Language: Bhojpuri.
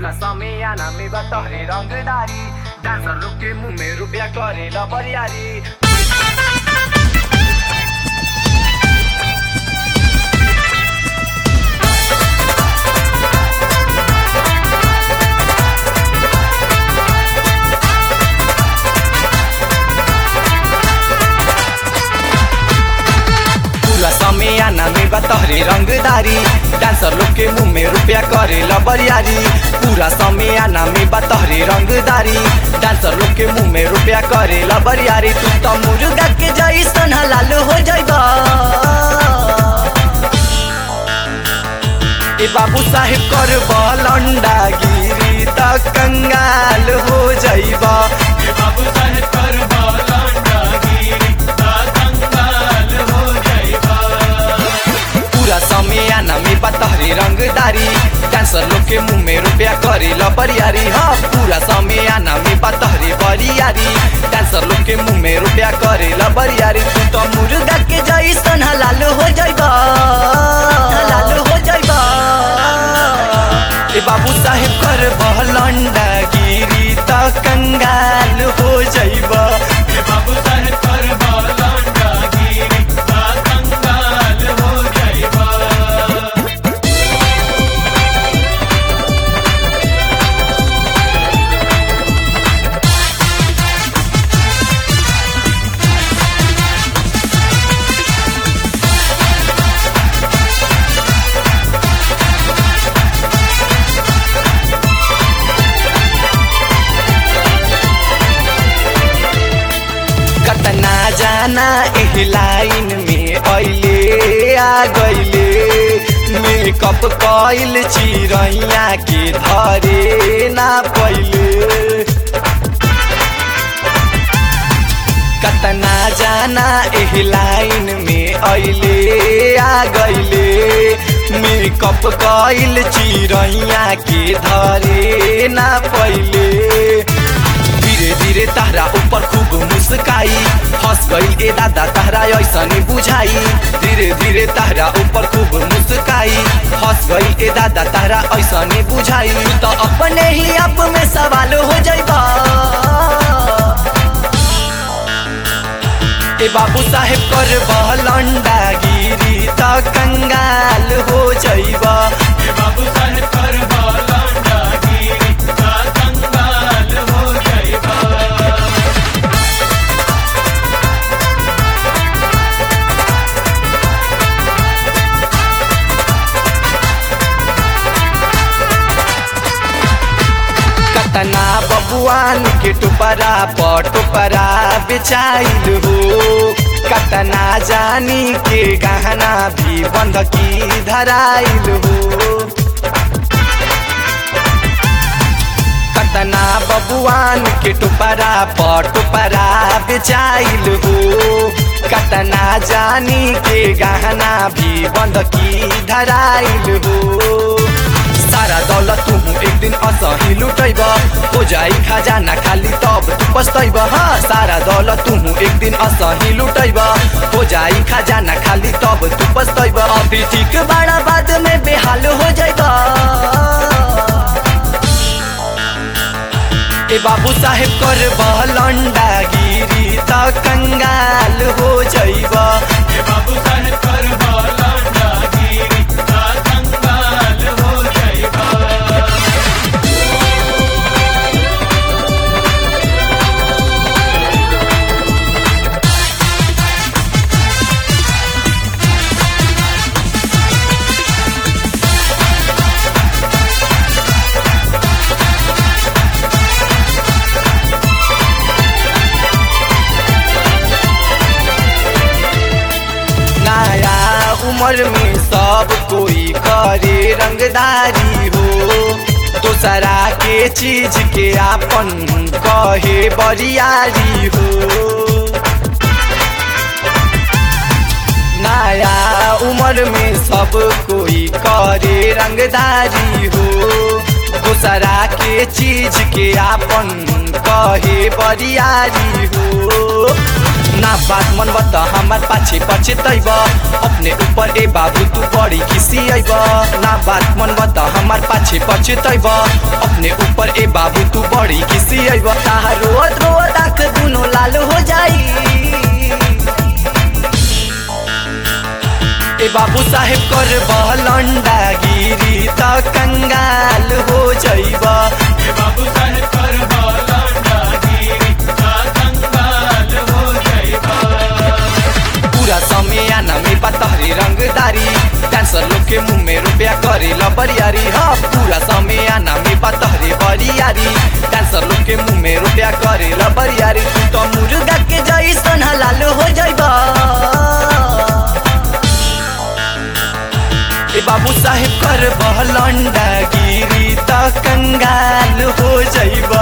पूरा समय आना में बतहरे रंगदारी डांसर लोग के मुंह में रुपया करेला बरियारी पूरा समय आना में बतहरे रंगदारी डांसर लोग के मुंह में रुपया करेला बरियारी पूरा समय आना में बतहरे रंगदारी डांसर लोग के मुंह में रुपया करेला बरियारी तू तो मुर्गा के जैसन हलाल हो जाइबा ए बाबू साहेब कर बलंडा गिरी त कंगाल हो जाइबा ए बाबू साहेब कर बालंडा गिरी ता कंगाल हो जाइबा पूरा समय आना में बतहरे रंगदारी डांसर लोग के मुंह में रुपया करेला बरियारी हाँ पूरा समय आना में बतहरे बरियारी डांसर लोग के मुंह में रुपया करेला बरियारी तू तो मुर्गा के जैसन हलाल हो जाइबा हलाल हो जाइबा ए बाबू साहेब कर बहलंडा गिरी त कंगाल हो जाइबा ए बाबू साहेब कर बालंडा गिरी ता कंगाल हो जाइबा कतना जाना एह लाइन में अइले आ गइले मेकअप कइल चिरैया के धरे ना पइले कतना जाना एह लाइन में अइले आ गइले मेकअप कइल चिरैया के धरे ना पइले धीरे धीरे तहरा ऊपर खूब मुस्काई हंस गई ए दादा तहरा ऐसने बुझाई धीरे धीरे तहरा ऊपर खूब मुस्काई हंस गई ए दादा तहरा ऐसने बुझाई तो अपने ही आप में सवाल हो जाइबा ए बाबू साहेब कर बहलंडा गिरी त कंगाल हो जाइबा ए बाबू साहेब कर बालंडा गिरी ता कंगाल हो जाइबा कतना बबुआन के टुपरा पटुपरा बेचाइल हो कतना जानी के गहना भी बंधकी धराइल हो कतना बबुआन के टुपरा पटुपरा बेचाइल हो कतना जानी के गहना भी बंधकी धराइल हो सारा दौलत तू एक दिन असही लुटैब हो जाई खजाना खाली तब तू पछतैब हाँ सारा दौलत तू एक दिन असही लुटैब हो जाई खजाना खाली तब तू पछतैब अभी ठीक बड़ा बाद में बेहाल हो जाइब ए बाबू साहेब कर बहलंडा गिरी त कंगाल हो जाइब ए बाबू साहेब कर बालंडा गिरी ता कंगाल हो जाइबा नया उम्र में सब कोई करे रंगदारी हो दूसरा के चीज के आपन कहे बरियारी हो नया उम्र में सब कोई करे रंगदारी हो दूसरा के चीज के आपन कहे बरियारी हो ना बात मन बता हमार पाछे पाछे तैब अपने ऊपर ए बाबू तू बड़ी खिसी अइब ना बात मन बता हमार पाछे पाछे तैब अपने अपने ऊपर ए बाबू तू बड़ी किसी अब रोत रोत आँख दुनो लाल हो जाई ए बाबू साहेब कर बहलंडा गिरी त कंगाल हो जइबा ए बाबू साहेब कर बालंडा गिरी आ कंगाल हो जाइबा पूरा समय आना में पतहरी रंगदारी डांसर लोग के मुंह में रुपया करे बरियारी हाँ पूरा समय आना में पतहरी बरियारी डांसर लोग के मुंह में रुपया करे बरियारी तू तो मुर्गा के जैसन हलाल हो जाइबा ए बाबू साहेब कर बहलंडा गिरी त कंगाल हो जाइबा